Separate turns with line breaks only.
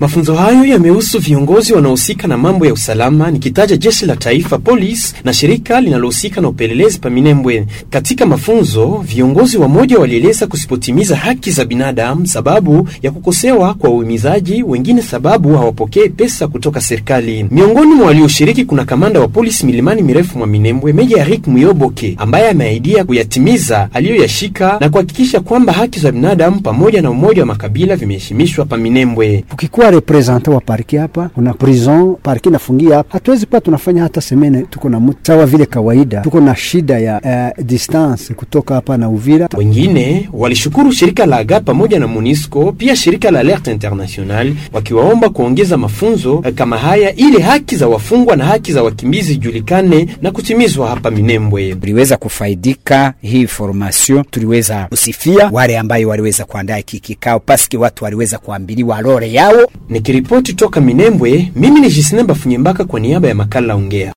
Mafunzo hayo yamehusu viongozi wanaohusika na mambo ya usalama, nikitaja jeshi la taifa polisi na shirika linalohusika na upelelezi pa Minembwe. Katika mafunzo, viongozi wamoja walieleza kusipotimiza haki za binadamu sababu ya kukosewa kwa uhimizaji, wengine sababu hawapokee pesa kutoka serikali. Miongoni mwa walioshiriki kuna kamanda wa polisi milimani mirefu mwa Minembwe, Meja Eric Muyoboke, ambaye ameahidia kuyatimiza aliyoyashika na kuhakikisha kwamba haki za binadamu pamoja na umoja wa makabila vimeheshimishwa pa Minembwe.
Ukikuwa representant wa parki hapa, kuna prison parki nafungia hapa, hatuwezi kuwa tunafanya hata semene, tuko na mtu sawa vile kawaida, tuko na shida ya uh, distance kutoka hapa na Uvira.
Wengine walishukuru shirika la AGA pamoja na MONUSCO pia shirika la Alert International wakiwaomba kuongeza mafunzo kama haya ili haki za wafungwa na haki za wakimbizi julikane na kutimizwa hapa Minembwe.
Tuliweza kufaidika hii formation, tuliweza kusifia wale ambayo waliweza kuandaa hiki kikao, paski watu waliweza kuambiliwa role yao.
Nikiripoti toka Minembwe, mimi ni Jisnemba Funyembaka kwa niaba ya makala Ongea.